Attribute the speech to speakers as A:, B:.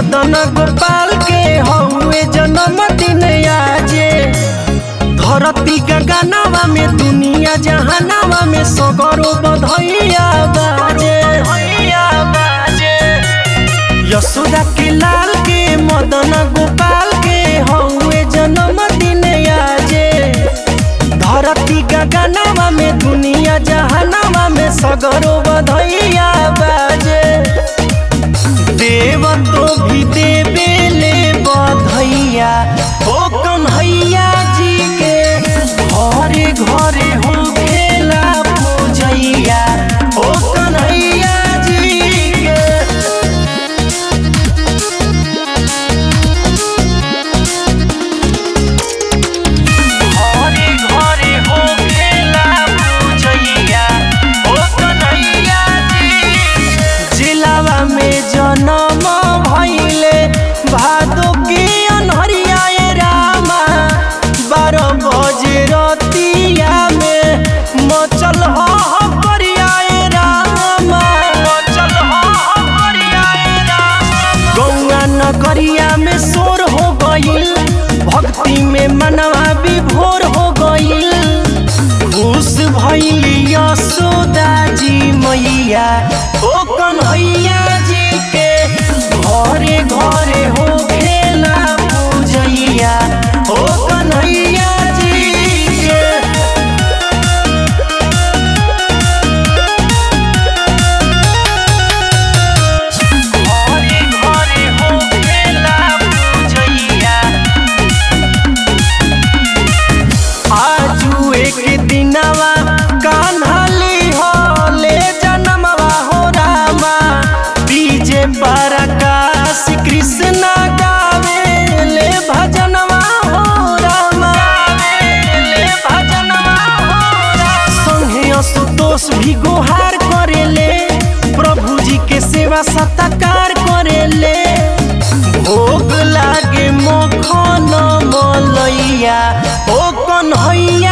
A: मदन गोपाल के हउए जन्मदिन आजे धरती गगनवा में दुनिया जहानवा में सगरो बधैया बाजे यशोदा के लाल के मदन गोपाल के हउए जन्मदिन आजे धरती गगनवा में दुनिया जहानवा में सगरो बधैया बाजे देव तो भी देवे ले बधैया ओ कन्हैया जी के घरे घरे हो खेला पूजैया ओ कन्हैया जी के घरे घरे हो खेला पूजैया ओ कन्हैया जी जिलावा में जन्म भइले भादो के अनहरिया ए रामा बारह बजे रतिया में मचल हो करिया ए रामा मचल हो करिया ए रामा गौआ नगरिया में शोर हो गइल भक्ति में मनवा विभोर हो गइल खुश भइली यशोदा जी मैया ओ कन्हैया जी के घरे घरे हो खेला पूजैया ओ कन्हैया जी के घरे घरे हो खेला पूजैया आजू एक दिनवा कान्हली हो ले जनमवा हो रामा डीजे पर आकाश कृष्ण गावे ले भजनवा हो रामा ले भजनवा हो रामा संगे असुतोष भी गुहार करेले प्रभु जी के सेवा सत्कार करेले भोग लागे मखन मलैया ओ कन्हैया